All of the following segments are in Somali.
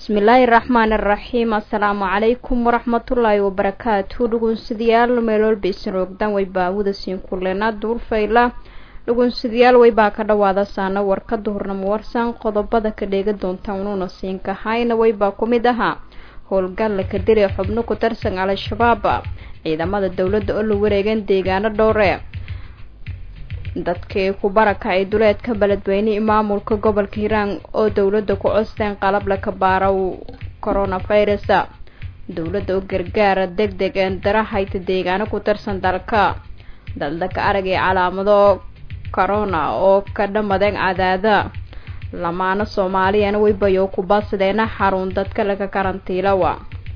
bismillaahi raxmaani raxiim assalaamu calaykum waraxmatullaahi wabarakaatu dhugunsidayaal meeloolbaysan roogdaan waybaa wadasiin kulena duurfayla dhugunsidayaal waybaa ka dhawaada saana warkada hornamo warsan qodobada ka dheega doonta unuuna siinka hayna waybaa ku mid ahaa howlgalla ka diri xubno ku tarsan al-shabaab ciidamada dowladda oo la wareegeen deegaano dhowre dadkii ku barakacay duleedka beledweyne maamulka gobolka hiiraan oo dowladda ku costeen qalab laka baaraw coronavirus dowladda oo gargaara deg deg een darahayta deegaano ku tirsan dalka daldaka aragay calaamado corona oo ka dhamadeen cadaada lamaano soomaaliyana waybayo ku baadsadeena xarun dadka laga karantiilawa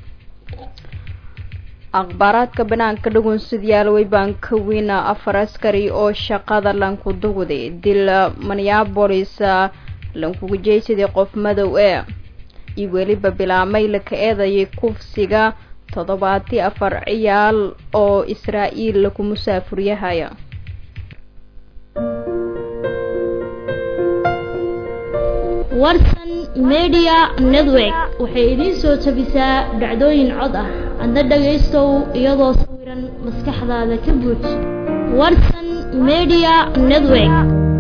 akhbaaraadka banaanka dhagoonsidayaal weybaan ka weyna afar askari oo shaqada lanku dugday dil minneabolis lankugu jeysaday qof madow ee iyo weliba bilaamay laka eedayay kufsiga toddobaati afar ciyaal oo israa-iil laku musaafuriyahaya warsan media network waxay idiin soo tabisaa dhacdooyin cod ah adna dhagaystow iyadoo sawiran maskaxdaada ka buuj warsan media network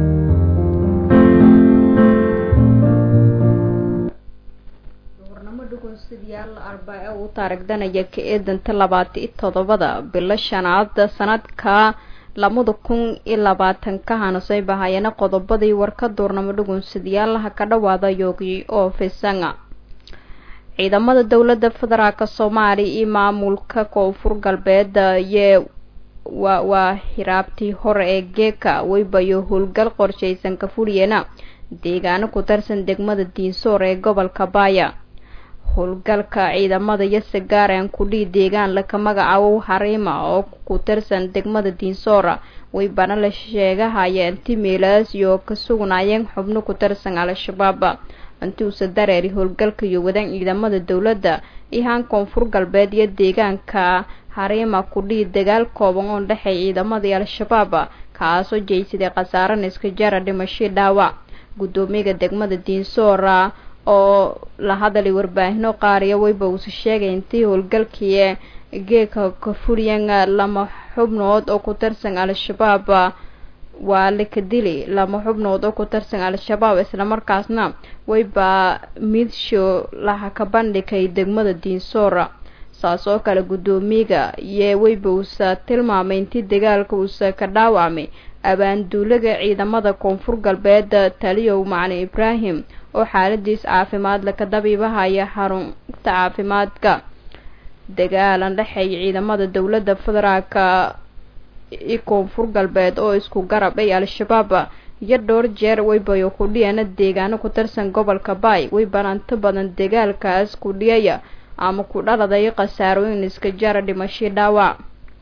duhurnamo dhugunsidayaal arbaa-e uu taarigdanaya ka eedanta labaati i toddobada bilo shanaad sanadka labada kun iyo labaatanka hanasay bahayana qodobadii warka duurnamo dhugunsidayaalaha ka dhawaada yoogi oo fisanga ciidamada dowladda federaalka soomaaliya iyo maamulka koonfur galbeed yee waa waa hiraabtii hore ee geeka weybayo howlgal qorshaysan ka fuliyena deegaano ku tarsan degmada diinsoor ee gobolka baaya howlgalka ciidamada yase gaaraan kudhii deegaan laka magacaabo hariima oo ku tirsan degmada diinsoora waybana la sheegahayeen timiilaas iyo ka sugnaayeen xubno ku tirsan al-shabaab intuusa dareeri howlgalka iyo wadaan ciidamada dowladda ihaan koonfur galbeed iyo deegaanka hariima kudhii dagaal kooban oo dhexeey ciidamadii al-shabaab kaasoo jeysaday khasaare iska jara dhimashii dhaawac guddoomiyaga degmada diinsoora oo la hadalay warbaahino qaariya wayba uusa sheegay intii howlgalkii geeka ka furiyan lama xubnood oo ku tirsan al-shabaab waa laka dili lama xubnood oo ku tirsan al-shabaab islamarkaasna wayba midshow laha ka bandhigay degmada diinsoora saas oo kale guddoomiyaga iyo wayba uusa tilmaamay intii dagaalka uusa ka dhaawacmay abaanduulaga ciidamada koonfur galbeed taliyow macalin ibraahim oo xaaladiis caafimaad laka dabiibahaya xarunta caafimaadka dagaalan dhexeeya ciidamada dowladda federaalka i koonfur galbeed oo isku garab ay al-shabaab iyo dhowr jeer waybayo kudhiyana deegaano ku tirsan gobolka baay waybana inta badan dagaalkaas kudhiyaya ama ku dhaladay khasaarooyin iska jara dhimashii dhaawac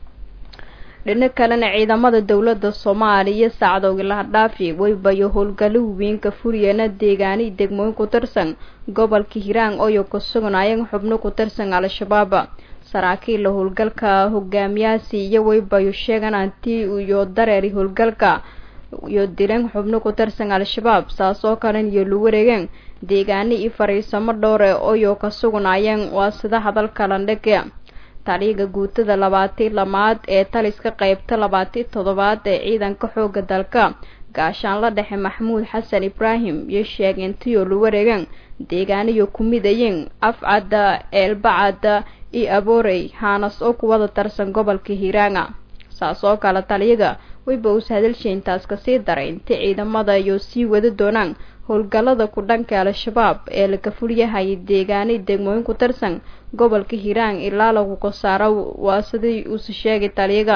dhino kalena ciidamada dowladda soomaaliya saacdoogi laha dhaafi waybayo howlgallo weynka furiyeena deegaani degmooyin ku tirsan gobolka hiiraan ooyo ka sugnaayeen xubno ku tirsan al-shabaab saraakiilla howlgalka hogaamiyaasi iyo waybayo sheegan antii iyo dareeri howlgalka iyo dileen xubno ku tirsan al-shabaab saas oo kalen iyo lu wareegeen deegaani iyo fariisamo dhowre ooyo ka sugnaayeen waa sida hadalka landhige taliyaga guutada labaati lamaad ee taliska qeybta labaati toddobaad ee ciidanka xooga dalka gaashaanla dhexe maxamuud xasan ibraahim iyo sheegay intiyo la wareegeen deegaaniyo ku midayeen afcadda eelbacad iyo aboorey haanas oo kuwada tarsan gobolka hiiraanga saas oo kale taliyaga wayba uus hadalsheyntaas kasii daray intii ciidamada iyo sii wada doonaan howlgallada ku dhanka al-shabaab ee laga fulyahayay deegaanay degmooyin ku tirsan gobolka hiiraan ilaa lagu kasaaro waa sidii uuse sheegay taliyaga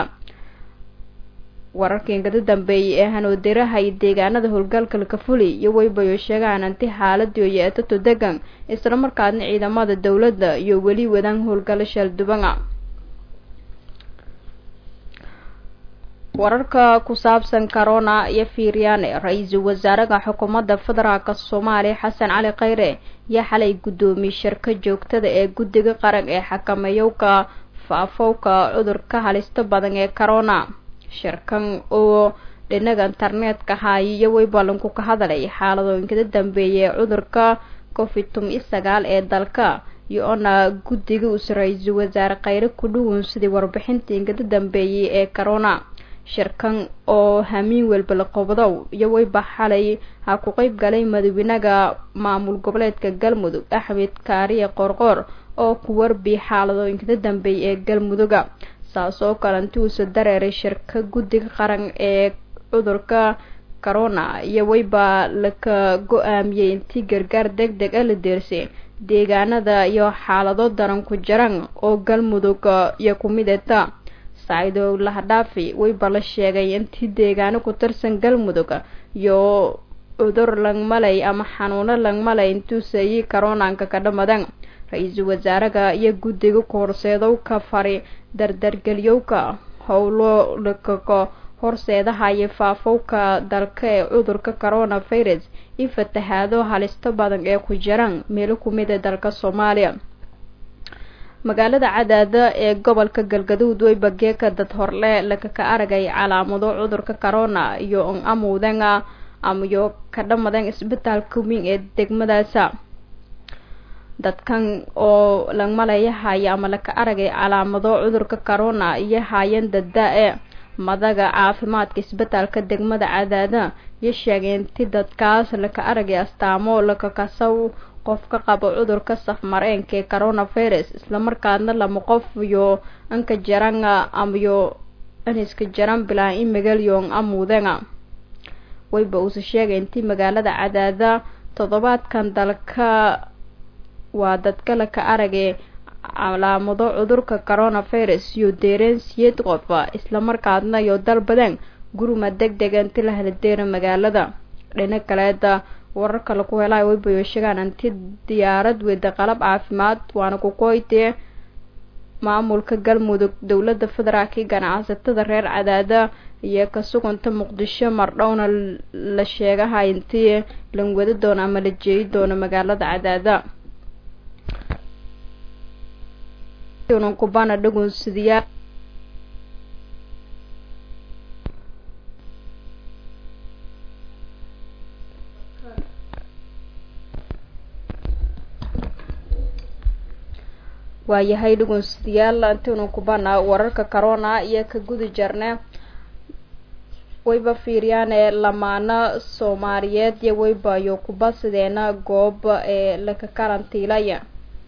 wararkii kada dambeeyay ee hanoodirahay deegaanada howlgalka laka fuli iyo waybayo sheegaan anti xaaladii yeetato degan islamarkaasna ciidamada dowladda iyo weli wadaan howlgallo sheeldubanga wararka ku saabsan corona iyo fiiryaane ra-iisul wasaaraha xukuumadda federaalk soomaaliya xasan cali khayre yaa xalay guddoomiye shirka joogtada ee guddiga qaran ee xakameeyowka faafowka cudurka halista badan ee corona shirkan oo dhinaga internetka haayiyo way ballanku ka hadlay xaaladooyinkada dambeeya ee cudurka covid tumi sagaal ee dalka iyo-ona guddiga uu ra-iisul wasaare kheyre ku dhuwan sidii warbixintii ingada dambeeyay ee corona shirkan oo hamiin welba la qobdow iyo weyba xalay ha ku qeyb galay madaxweynaha maamul goboleedka galmudug axmed kaariye qoorqoor oo ku warbi xaaladooyinkada dambeeyay ee galmuduga saas oo kale inti uusa dareeray shirka guddiga qaran ee cudurka corona iyo weyba laka go-aamiyey intii gargaar deg deg a la deersay deegaanada iyo xaalado daran ku jiran oo galmudug iyo kumideta saacido lahadhaafi weyba la sheegay intii deegaano ku tirsan galmudug iyo cudur langmalay ama xanuuno langmalay intuusayi karonaanka ka dhamadan ra-iisul wasaaraha iyo guddiga kahorseedowka fari dardargeliyowka howlo lakako horseedaha iyo faafowka dalka ee cudurka corona virus iyo fatahaado halista badan ee ku jiraan meelo kumid ee dalka soomaaliya magaalada cadaada ee gobolka galgaduud weyba geeka dad horle lakaka aragay calaamado cudurka corona iyo on amowdanga amayo ka dhamadan isbitaalka weyn ee degmadaasa dadkan oo langmalaya haya ama laka aragay calaamado cudurka corona iyo haayeen dadda-e madaga caafimaadka isbitaalka degmada cadaada iyo sheegeen ti dadkaas laka aragay astaamo lakakasaw qof ka qabo cudurka safmareenka ee coronavirus islamarkaadna lama qof iyo anka jaran amayo aniska jaran bilaa in magalyon amuudanga weyba uuse sheegay intii magaalada cadaada toddobaadkan dalka waa dadka laka aragay calaamado cudurka coronavirus iyo deereen siyeed qof islamarkaadna iyo dal badan guruma deg dega inti la haladeera magaalada dhina kaleeda wararka laku helay weybayo sheegaan inti diyaarad weyda qalab caafimaad waana kukoytee maamulka galmudug dowlada federaalka ganacsatada reer cadaada iyo ka suganta muqdisho mardhowna la sheegaha intii lan wada doono ama la jeeyi doono magaalada cadaada kubana dhagunsidiyaa waayahay dhugunsidayaal intaynu kubana wararka corona iyo ka gudi jarne wayba fiiriyaane lamaano soomaaliyeed iyo waybayo kubasideena goob ee laka karantiilaya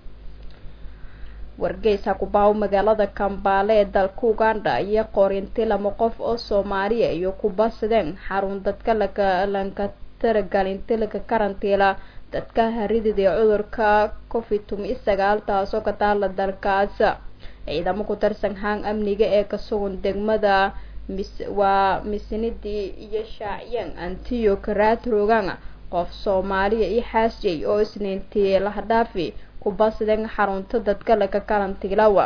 wargeysa kubaaw magaalada kambaale ee dalka uganda iyo qorinti lama qof oo soomaaliya iyo kubasideen xarun dadka laka lanka taragelinti laka karantiila dadka haridida ee cudurka covid tumi sagaal taasoo ka taala dalkaas ciidamo ku tirsan haan amniga ee ka sugan degmada mis waa misinidii iyo shaacyan antiyo karaatrogan qof soomaaliya iyo xaasjay oo isniintii lahadhaafi kubasideen xarunta dadka laka karantiilawa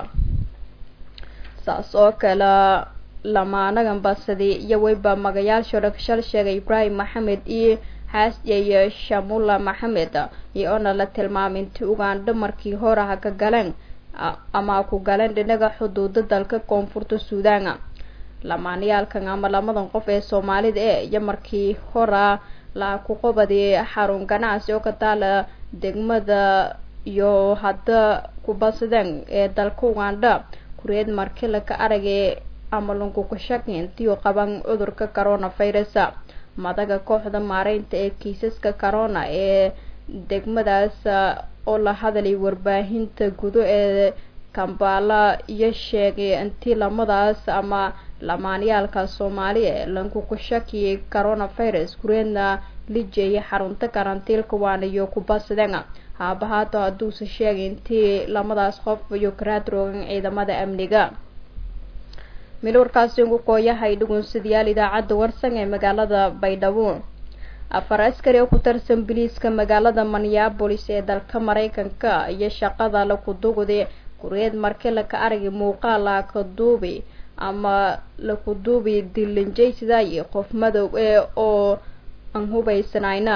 saas oo kale lamaanagan basadi iyo weyba magayaasha dhagshal sheegay ibraahim maxamed iyo xaasjay shamula maxamed iyo ona la tilmaamay intii ugandha markii hore ha ka galeen ama ku galeen dhinaga xuduuda dalka koonfurta suudan lamaanayaalkan ama lamadan qof ee soomaalida ee iyo markii hora la ku qabadiyay xarun ganacsi oo ka taala degmada iyo hadda kubasideen ee dalka ugandha kureed markii laka aragay ama lankukashaki intiiu qaban cudurka coronavirus madaga kooxda maareynta ee kiisaska corona ee degmadaas oo la hadalay warbaahinta gudo ee kambala iyo sheegay intii lamadaas ama lamaanyaalka soomaaliya lankukashakiyay coronavirus kureedna lijeeyay xarunta karantiilka waana iyo kubasideen haabahaato hadduuse sheegay intii lamadaas qof iyo karaadroogan ciidamada amniga mil warkaasi ugu kooyahay dhugunsidayaal idaacadda warsan ee magaalada baydhabo afar askari oo ku tirsan biliiska magaalada minneabolis ee dalka mareykanka iyo shaqada laku dugday kureed markii laka aragay muuqaal laka duubi ama laku duubi dilinjaysiday qof madow ee oo aan hubaysanayna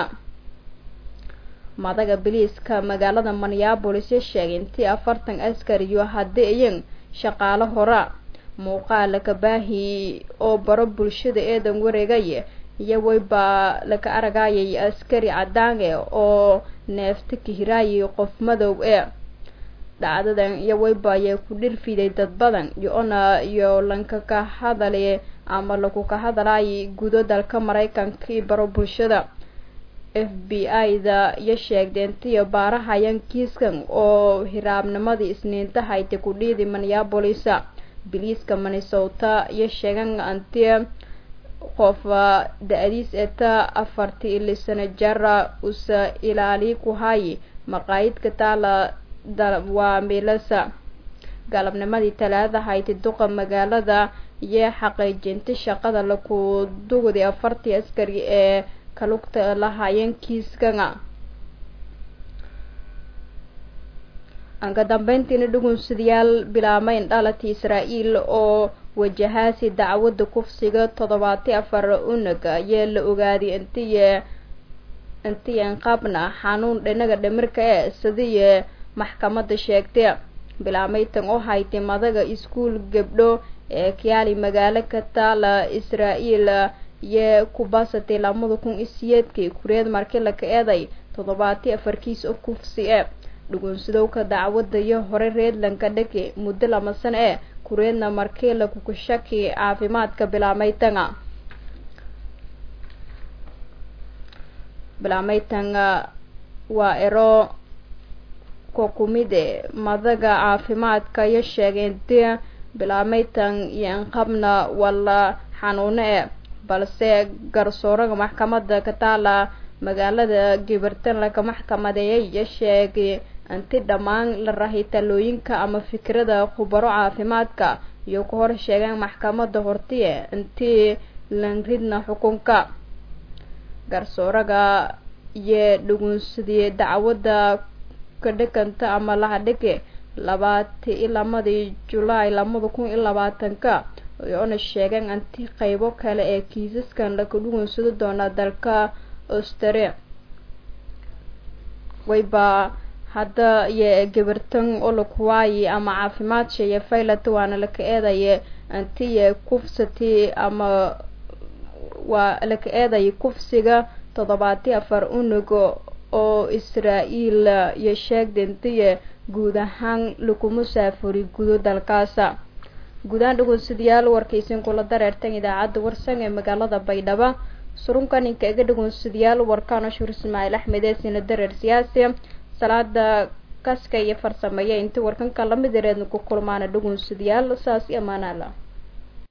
madaga biliiska magaalada minneabolis sheegay intii afartan askari iyo haddii iyan shaqaalo hora muuqaal laka baahi oo baro bulshada eedan wareegay iyo weyba laka aragayay askari cadaange oo neefta kahiraayi qof madow ee dhacdadan iyo weyba ayay ku dhirfiday dad badan iyo-ona iyo lanka ka hadale ama lagu ka hadalay gudo dalka maraykanka iyo baro bulshada f b i da iyo sheegdeentiyo baarahayan kiiskan oo hiraabnimadii isniinta haytay ku dhiidi minneabolisa biliiska minnesota iyo sheegan anti qof da-adiis eta afartii ili sano jara usa ilaali ku hayi maqaayidka taala waa milasa galabnimadii talaada hayti duqa magaalada iyo xaqiijinta shaqada laku dugday afartii askari ee kalugta lahaayeen kiiskana anka dambeyntiina dhugunsidayaal bilaamayn dhalati israa-el oo wajahaasi dacwadda kufsiga toddobaati afar unag ayaa la ogaaday intiy intiyan qabna xanuun dhinaga dhimirka ee sidiiy maxkamadda sheegtay bilaameytan oo haytay madaga iskuol gabdho ee kiyaali magaalo ka taala israa-el iyo kubasatay lamada kun isiyeedkii kureed markii laka eeday toddobaati afarkiis oo kufsi e dhugunsidowka dacwadda iyo hore reedlanka dhaki muddo lama sano ee kureedna markii lakukushaki caafimaadka bilaameytanga bilaameytanga waa ero kumide madaga caafimaadka iyo sheegeen di bilaameytan iyo inqabna wala xanuuno e balse garsooraga maxkamadda ka taala magaalada gibartan laga maxkamadeeyay iyo sheegay inti dhammaan la rahay talooyinka ama fikrada khubaro caafimaadka iyo ku hor sheegeen maxkamadda hortiye intii lanridna xukunka garsooraga iyo dhugunsadii dacwadda kadhikanta ama lahadhige labaati i lamadii julaay lamada kun iyo labaatanka oona sheegeen inti qeybo kale ee kiisaskan laka dhugunsado doonaa dalka austria wayba hadda iyo gabartan oo lakuwaayi ama caafimaad sheeye faylat waana laka eedaye intiye kufsati ama waa laka eedaya kufsiga toddobaati afar unug oo israa-el iyo sheegdentiye guud ahaan lagu musaafuri gudo dalkaasa guudahaan dhugunsadayaal warkaysin kula dareertan idaacadda warsan ee magaalada baydhabo surunka ninka iga dhugunsadayaal warkaano shuur ismaaciil axmed ee sina dareer siyaasi salaada kaska iyo farsameeya inta warkanka lamid yareedna ku kulmaana dhugunsadayaal saas iyo amaanaala